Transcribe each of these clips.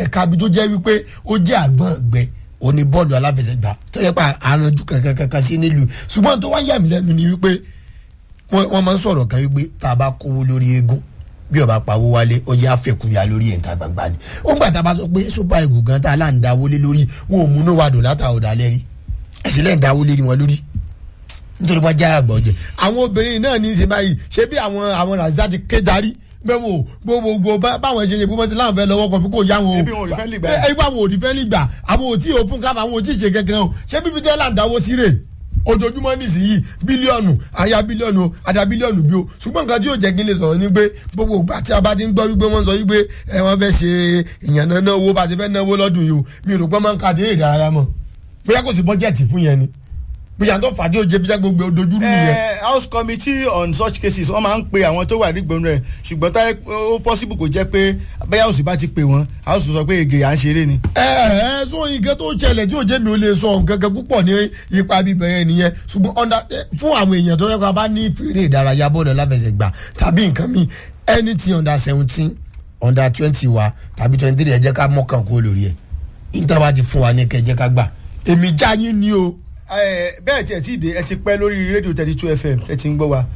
ẹ̀ka ibi tó jẹ́ wípé ó jẹ́ àgbọ̀n ẹ̀gbẹ́ òní bọ́ọ̀lù aláfẹsẹ̀gbá tó yẹ pa àrànjú kankan kankan sí nílùú ṣùgbọ́n tó wá yà mí lẹ́nu ni wípé wọ́n wọ́n máa ń sọ̀rọ̀ kan wípé tá a bá kówó lórí eégún bí ọba pawó wálé ó yẹ àfẹkùnyà lórí ẹ̀ǹtà gbangba ni ó ń gbà tá a bá sọ pé super eagles gan tá a là ń dáwó lé lórí wọn ò múná wàdùn látà ọ̀dà lẹ́rí ẹ̀sìn lẹ́yìn dáwó lé wọn lórí nítorí wọ́n já àgbọ̀ jẹ àwọn obìnrin náà ní í ṣe báyìí ṣé bí àwọn àwọn razak ti ké darí bẹ́ẹ̀ wo gbogbo báwọn ṣe ṣe bí wọ́n ti láwọn fẹ́ lọ́wọ́ kan bí kò yá wọn o Ebi wọn ò rí fẹ́lì gbà. ẹ ẹ àwọn ò rí fẹ́lì gbà àwọn ò tí ì open cap àwọn ò tí ì ṣe kankan o ṣé bíbí tẹ́lá ń dáwó sí rè ojoojúmọ́ nísìnyí bílíọ̀nù àyà bílíọ̀nù o àdá bílíọ̀nù bí o ṣùgbọ́n nǹkan tí yóò jẹ́ kí n lè sọ̀rọ̀ ni pé gbogbo ìgbà tí a bá ti ń gbọ́ wípé wọ́n sọ wípé ẹ wọ́n fẹ́ ṣe ìyànnà náwó bá ti fẹ́ náwó lọ́dún yìí o mi ò rò pé máa ń ka àti eré ìdárayá mọ́ bóyá kò sí bọ́jẹ̀tì fún yẹn ni bóyá tó fàdí òjé bíjá gbogbo ojoojúmọ́ nìyẹn. Eh, house committee on such cases wọ́n máa ń pe àwọn tó wà nígbòmù rẹ̀ ṣùgbọ́n táyé ó possible kò jẹ́ pé bẹ́ẹ̀ house bá ti pè wọ́n house sọ pé ègè à ń ṣeré ni. ẹ ẹ sọ nǹkan tó ṣẹlẹ̀ tí òjé mi ò lè sọ nǹkan kan púpọ̀ ní ipa bíbẹ̀ yẹn nìyẹn ṣùgbọ́n ọ̀dà fún àwọn èèyàn tó yẹ kó a bá ní fèrè ìdárayá bọ́ọ̀lù aláfẹsẹ̀gbá tàbí nǹkan mi anything under seventeen under twenty wa tàbí twenty three ẹ jẹ́ ká mọ́kàn kó lórí ẹ̀ níta bá ti fún wa ní kẹ́ ẹ jẹ́ ká gbà èmi já yín ni o. Eh, bẹ́ẹ̀ tí ẹ ti dé ẹ ti pẹ́ lórí rédíò thirty two fm ẹ ti ń gbọ́ wa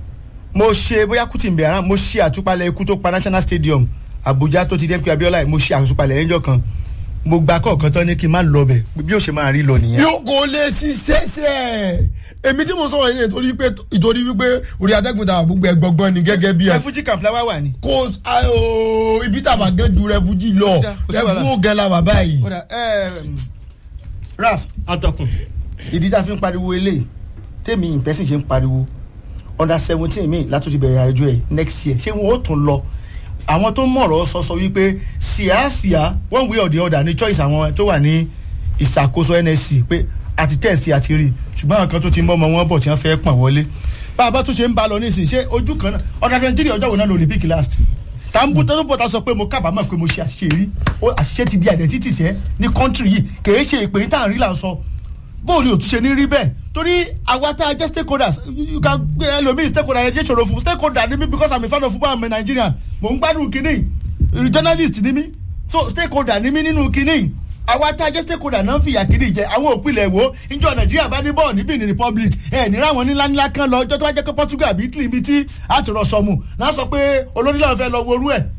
mo ṣe bóyá kùtì ń bẹ̀ ara mo ṣe àtúpalẹ̀ ikú tó pa national stadium abuja tó ti dé pé abiola yìí mo ṣe àtúpalẹ̀ ẹjọ́ kan mo gba kọ̀ọ̀kan tán ní kí n má lọ bẹ̀ bí ó ṣe máa rí lọ nìyẹn. yóò kò lè ṣiṣẹ́ sẹ́ èmi tí mo sọ̀rọ̀ yẹn nítorí pé ìtorí wípé orí atẹ́gùn tàwa gbogbo ẹgbọ̀ngbọ̀n ni gẹ́gẹ́ bí ẹ refugee camp la wá wà ní. kò ayo ibi tàbá gẹ́ ju rẹfújì lọ Kò sí dá, kò sí wàhálà. rẹfú ògẹ́ la wà báyìí. Kódà, eh, raf atọ́kùn ìdí tá a fi ń pariwo eléyìí tèmi ìpẹ́sìn ṣe ń pariwo under seventeen mi látún ti bẹ̀rẹ̀ àjọ ẹ̀ next year ṣé wọn ó tún lọ àwọn tó mọ̀rọ̀ sọ sọ wípé síàsíà one way or the other ní choice àwọn tó wà ní ìṣàkóso nsc pé àti test àti rí ṣùgbọ́n àwọn kan tó ti mọ́ ọmọ wọn bọ̀ tí wọ́n fẹ́ pọ̀n wọlé bá a bá tún ṣe ń bá a lọ nísìnyí ṣé ojú kan náà ọ̀dà twenty three ọjọ́ wo náà lò olympic last tá n bú tó bọ̀ tá sọ pé mo kábàámọ̀ pé mo ṣe àṣìṣe rí ó àṣìṣe ti di identity sẹ́ ní country yìí kì í ṣe ìpè ní tá à ń rí là ń sọ bóun ni òtúnṣe ní rí bẹ́ẹ̀ torí àwa tá a jẹ́ stakeholders you can gbé ẹlòmíì stakeholder yẹn jẹ́ ìṣòro fún stakeholder ni mí because i'm a fan of football i'm a nigerian mò ń gbádùn kínní journalist ni mí so stakeholder ni mí nínú kínní àwa tá a jẹ́ stakeholder náà ń fìyà kínní jẹ àwọn òpìlẹ̀ wo ìjọ nàìjíríà bá ní bọ́ọ̀ ní benin republic ẹ̀ ní ráwọn nílá ńlá kan lọ ọjọ́ tó bá jẹ́ pé portugal àbí italy ibi tí a ti rọ sọmù náà sọ pé olórí náà fẹ́ lọ worú ẹ̀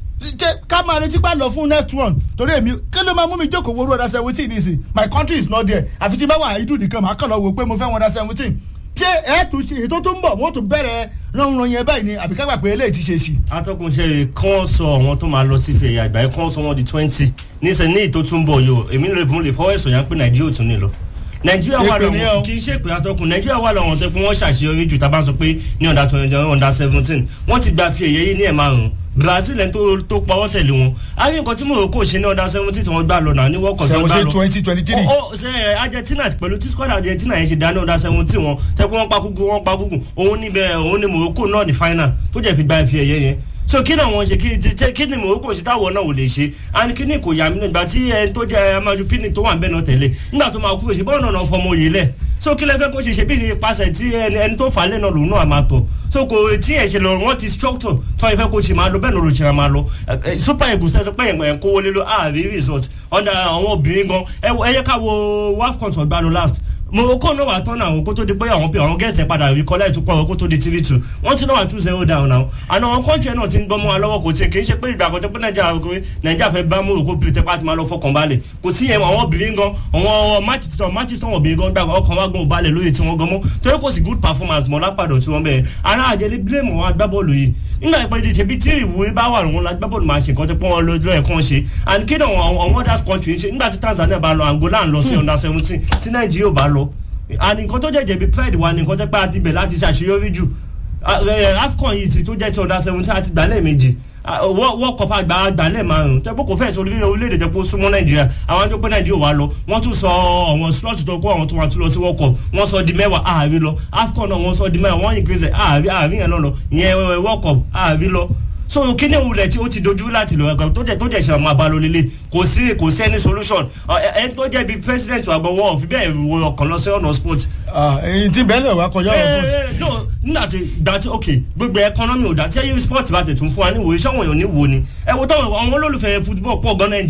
jẹ ká máa retí pa lọ fún next one torí èmi kí ló máa mú mi jókòó wo under seventeen nísìn my country is not there àfi tí bá wà ìdú nìkan màá kàn lọ wò pé mo fẹ́ wọn under seventeen ṣé ẹ tún ṣe ètò tó ń bọ̀ wọ́n tún bẹ̀rẹ̀ ránran yẹn báyìí ni àbí kágbà pé eléyìí ti ṣe sí. atọ́kùn ṣe kán sọ àwọn tó máa lọ sí fèrè àgbáyé kán sọ wọn di twenty níṣẹ́ ní ètò tó ń bọ̀ yìí o èmi lè fún lè fọwọ́ ẹ̀sọ̀ yẹn pé nàìjíríà ò tún ní lọ nàìjíríà wà Èpè ni ẹ o. lọ́wọ́ kì í ṣe pé atọ́kùn nàìjíríà wà lọ́wọ́ tó pé wọ́n ṣàṣeyọrí jù tá a bá ń sọ pé ní ọ̀dà twenty ọ̀dà seventeen wọ́n ti gba fi èyẹ yìí ní ẹ̀ márùn-ún brazil ẹni tó tó pawọ́ tẹ̀lé wọn a rí nǹkan tí morocco ṣe ní ọ̀dà seventeen tí wọ́n gbà lọ náà ní world cup tí wọ́n gbà seventeen lọ twenty twenty three. ó ṣe ẹ argentina pẹ̀lú tí squad argentina yẹn ṣe dáná ọ̀dà seventeen wọn tẹ́kọ̀ wọ́n pa kúkú wọ́n pa kúkú òun níbẹ̀ òun ní morocco náà ní final tó jẹ́ fi gba ife ẹ̀yẹ yẹn so kí ni àwọn ṣe kí tẹ kí ni morocco ṣe táwọn náà ò lè ṣe and kí ni kò yà mí nígbà tí ẹni tó jẹ amadu pini tó wà ń bẹ náà tẹ̀lé nígbà tó máa kú èsì bọ́ọ̀ náà fọmọ òye lẹ̀ so kí lẹ fẹ́ kó ṣe ṣe bí ṣe pàṣẹ tí ẹni ẹni tó fà á lẹ́nà lòun náà máa tọ̀ so kò tí ẹ̀ ṣe lọ wọ́n ti structure tó ẹ fẹ́ kó ṣe máa lọ bẹ́ẹ̀ ló ló ṣe máa lọ Ẹ, ẹ, super eagles ẹ sọ pé ẹ̀ ń kówó lé lọ ààrí result ọ̀dà àwọn obìnrin gan ẹ wọ- ẹ yẹ ká wo wafcon tó gbá lọ last morocco náà wà tọ́nà àwọn kó tó di pé àwọn pé àwọn gẹ̀ẹ́sì padà rí kọ́lá ìtúpọ̀ àwọn kó tó di tv two wọ́n ti náà wà two zero down now àná àwọn kọ́ńtì náà ti ń gbọ́mọ́ wa lọ́wọ́ kò tí kì í ṣe pé ìgbà kan tó pé nàìjíríà pé nàìjíríà fẹ́ bá morocco pèlè tẹ́pá ti máa lọ fọkàn balẹ̀ kò sí yẹn àwọn obìnrin gan àwọn manchester manchester obìnrin gan gbàgbọ́ ọkàn wa gan ò balẹ̀ lóye tí wọ́n gan mọ́ torí kò sí good performance mọ́ lápàdọ̀ tí wọ́n bẹ̀rẹ̀ ara àjẹlé blame àwọn agbábọ́ọ̀lù yìí nígbà pé ṣe bí tí ìwúrí bá wà wọn agbábọ́ọ̀lù máa ṣe nǹkan tó pọ́n wọn lójú ẹ̀ kàn ṣe and kí ni àwọn àwọn other country ń ṣe nígbà tí tanzania bá lọ angola ń lọ sí under seventeen tí nàìjíríà ò bá lọ and nǹkan tó jẹ́ jẹ̀bi pride wa ni nǹkan tó pé a ti bẹ̀ láti ṣàṣeyọrí jù Ah, eh, afcon yìí ti tó jẹ́ ti under seventeen àti gbàlẹ́ méjì wọ́n kọ́pá àgbà gbàlẹ́ márùn tẹ́pọ̀ kò fẹ́ẹ̀ sọ orílẹ̀ orílẹ̀-èdè tẹ́pọ̀ súnmọ́ nàìjíríà àwọn àjọ pé nàìjíríà wà lọ wọ́n tún sọ àwọn slot tó kó àwọn tó wà tún lọ sí world cup wọ́n sọ di mẹ́wàá ààrí lọ afcon náà wọ́n sọ di mẹ́wàá wọ́n increase ààrí ààrí yẹn lọ́nà ìyẹn eh, world cup ààrí lọ so kíni òwúlẹ̀ tí ó ti dojú láti lọ ẹ̀kọ́ tó jẹ́ tó jẹ́ ìṣẹ̀lẹ̀ máa bá lọ lélẹ̀ kò sí kò sí any solution ẹ̀ ẹ̀ tó jẹ́ bí president wa gbọ́ wọ́n fi bẹ́ẹ̀ wo ọkàn lọ sí ọ̀nà sport èyí tí bẹ́ẹ̀ lè wá kọjá ọ̀rọ̀ sports. Eh, eh, no nígbà tí gbà tí ok gbogbo ẹkọnọmì ò dá tí ẹyẹ sport bá tẹ̀ tún fún wa ní ìwòye sọ́wọ́n èèyàn ní wo ni ẹ wo táwọn àwọn olólùfẹ́ football pọ̀ gan nàìjíríà